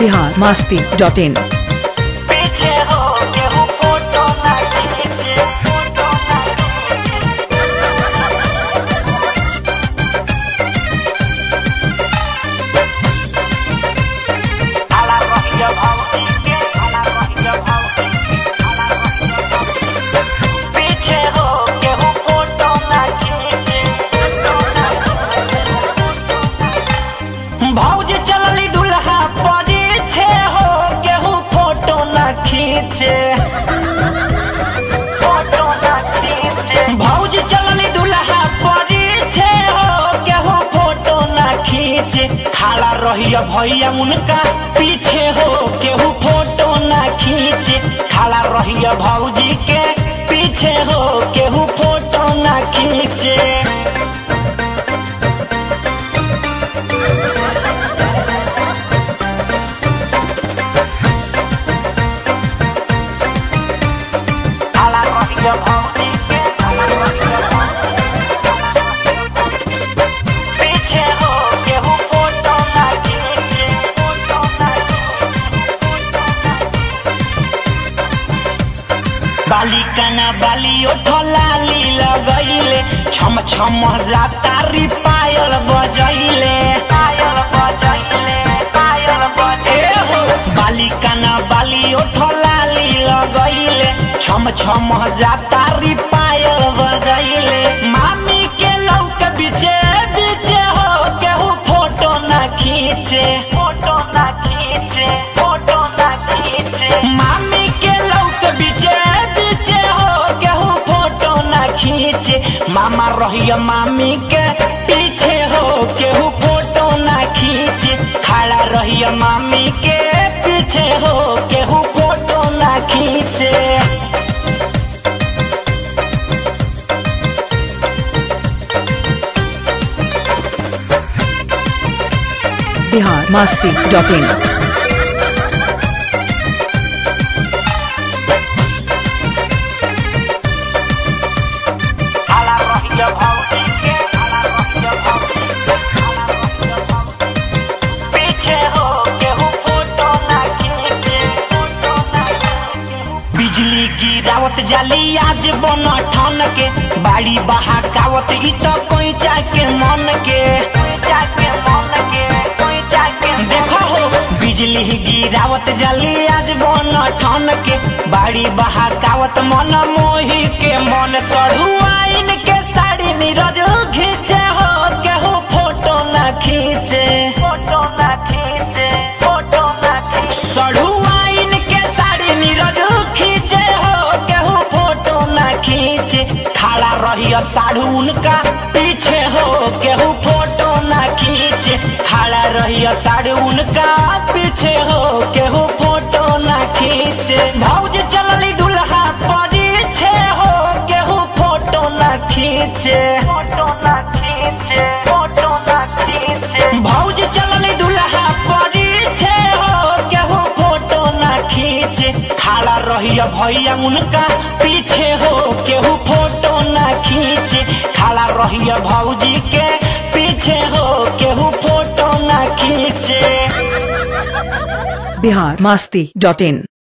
Bihar Masti dot in पीछे हो केहू फोटो ना खींचे फोटो ना आला रहिया भौजी के आला रहिया भौजी के आला रहिया भौजी के। पीछे हो केहू फोटो ना खींचे फोटो ना भौज चलली दुल्हा पीछे हो केहू फोटो ना खींचे फोटो ना खींचे भौज चलली दुल्हा पीछे हो केहू फोटो ना खींचे खाला रहिया भैया उनका पीछे हो केहू फोटो ना खींचे खाला रहिया भौजी के पीछे हो केहू फोटो ना खींचे आला रहिया भौजी के आला रहिया भौजी के। पीछे हो केहू फोटो ना खींचे फोटो ना बालिका ना बाली ओठो लाली लगैले छम छम जाता री पायल बजैले पायल बजैले पायल बजैले हो बालिका ना बाली ओठो लाली लगैले छम छम जाता री पायल बजैले मामी के लौक बीचे बीचे हो केहू फोटो ना खींचे फोटो ना खींचे फोटो ना खींचे मामी के लौक बीचे बीचे हो केहू फोटो ना खींचे मामा रहिया मामी के पीछे हो केहू फोटो ना खींचे खड़ा रहिया मामी के पीछे हो केहू फोटो ना खींचे बिहार मास्ती डॉट इन आला रहिया भौजी के आला रहिया भौजी के आला रहिया भौजी के। पीछे हो केहू फोटो ना खींचे फोटो ना खींचे। बिजली गिरावत जाली आज बन ठन के बाड़ी बहाकावत इ तो कोई के मन के कोई के मन के कोई के देखो हो बिजली गिरावत जाली आज बन ठन के बाड़ी बहाकावत मन मोही के मन सढ़ुआइन के साड़ी नीरज खींचे हो केहू फोटो ना खींचे फोटो ना खींचे फोटो ना खींचे सढ़ुआइन के साड़ी नीरज खींचे हो केहू फोटो ना खींचे खड़ा रहिया साढ़ू उनका पीछे हो केहू फोटो ना खींचे खड़ा रहिया साढ़ू उनका पीछे हो केहू फोटो ना खींचे भौज चलली दुल्हा पीछे हो केहू फोटो ना खींचे फोटो ना खींचे फोटो ना खींचे भौज चलली दुल्हा पीछे हो केहू फोटो ना खींचे खाला रहिया भैया उनका पीछे हो केहू फोटो ना खींचे खाला रहिया भौजी के पीछे हो केहू फोटो ना खींचे बिहार मास्ती डॉट इन